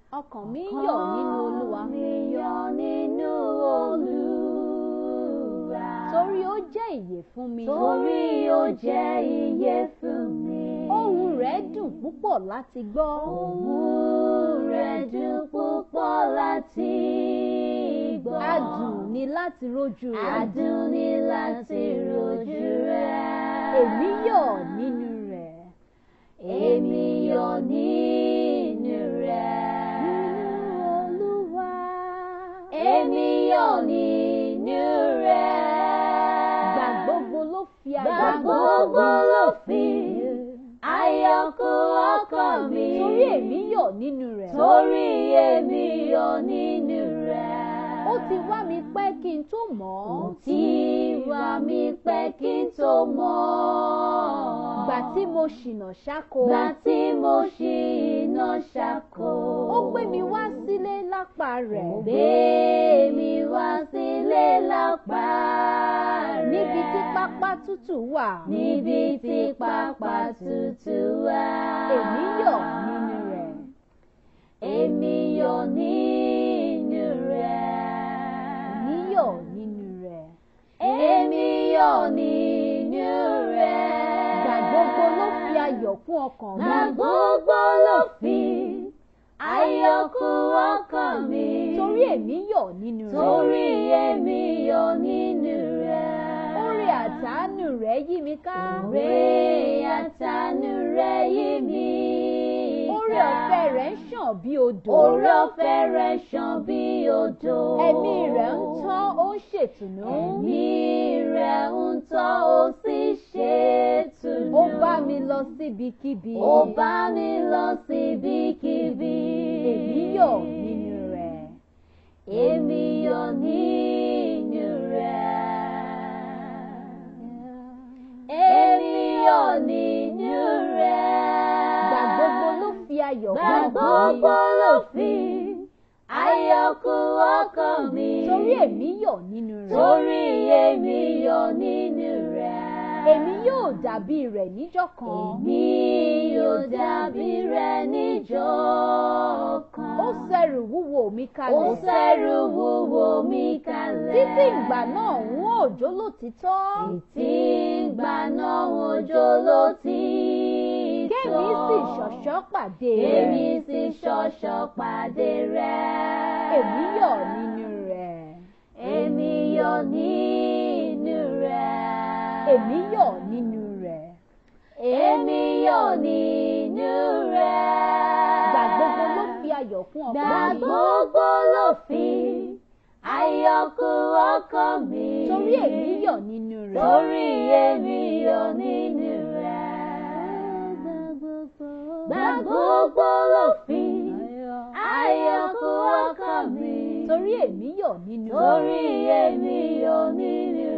ọkàn mi ń yọ̀ nínú olúwa Ọkàn mi yọ̀ nínú Olúwa. torí ó jẹ́ ìyè fún mi Torí ó jẹ́ iye fún mi. ohùn rẹ̀ dùn púpọ̀ láti gbọ́ Ohùn rẹ̀ dùn púpọ̀ láti gbọ́. adùn ni láti rójú rẹ̀ Adùn ni láti rojú rẹ̀. èmi yọ̀ nínú rẹ̀ Èmi yọ̀ nínú rẹ̀. olúwa Èmi yọ̀ nínú rẹ̀. gbà gbogbo ló fi Gbà ayọ̀ gbogbo ló fi ayọ̀ kún ọkàn mi. torí èmi yọ̀ nínú rẹ̀ Torí èmi yọ̀ nínú rẹ̀. ó ti wá mi pẹ́ kí n tó mọ̀ Ó ọ́ ti wá mi pẹ́ kí n tó mọ̀ ọ́. gbà tí mo ṣìnà ṣáko Gbà tí mo ṣì iná ṣàkó. ó gbé mi wá sílé lápá rẹ̀ Ó gbé mi wá sílé lápá rẹ̀. níbi tí pápá tútù wà Níbi tí pápá tútù wà. èmi yọ̀ nínú rẹ̀ Èmi yọ̀ nínú rẹ̀. èmi yọ̀ nínú rẹ̀ Èmi yọ̀ nínú rẹ̀. gbà gbogbo ló fi ayọ̀ kún ọkàn mi Gbà gbogbo ló fi ayọ̀ kún ọkàn mi. torí èmi yọ̀ nínú rẹ̀ Torí èmi yọ̀ nínú rẹ̀. oore àtàánú rẹ̀ yí mi ká Oore àtàánú rẹ̀ yí mi ká. oore ọ̀fẹ́ rẹ̀ ń ṣàn bí odò Oore ọ̀fẹ́ rẹ̀ ṣàn bí odò. ẹ̀mí rẹ̀ ń tọ́ ó ń ṣètùnú Ẹ̀mí rẹ̀ ń tọ́ ó sì ṣe tùnú. ó bá mi lọ síbikíbi Ó bá mi lọ síbikíbi. èmi yọ̀ nínú rẹ̀ Èmi yọ̀ nínú rẹ̀. Èmi yọ̀ nínú rẹ̀. gbà gbogbo ló fi ayọ̀ Gbà kún ọkàn mi gbogbo ló fi ayọ̀ kún ọkàn mi. torí èmi yọ̀ nínú rẹ̀ Torí èmi yọ̀ nínú rẹ̀. èmi yóò dàbí rẹ̀ níjọ́ kan Èmi yóò dàbí rẹ̀ níjọ́ kan. ó ṣẹrù wúwo mi Ó kalẹ̀ ṣẹ́rù wúwo mi kalẹ̀. títí ìgbà náà ń òjò lótìtọ́ Títí ìgbà náà òjò ló ti tọ́. kémi sì ṣọ̀ṣọ́ pàdé Kémi rẹ̀ sì ṣọ̀ṣọ́ pàdé rẹ̀. èmi yọ̀ nínú rẹ̀ Èmi yọ̀ nínú rẹ̀. èmi yọ̀ nínú rẹ̀ Èmi yọ̀ nínú rẹ̀. gbà gbogbo ló fi ayọ̀ kún Gbà ọkàn mi gbogbo ló fi ayọ̀ kún ọkàn mi. torí èmi yọ̀ nínú rẹ̀ Torí èmi yọ̀ nínú rẹ̀. Gbà gbogbo ló fi ayọ̀ kún ọkàn mi. torí èmi yọ̀ nínú rẹ̀ Torí èmi yọ̀ nínú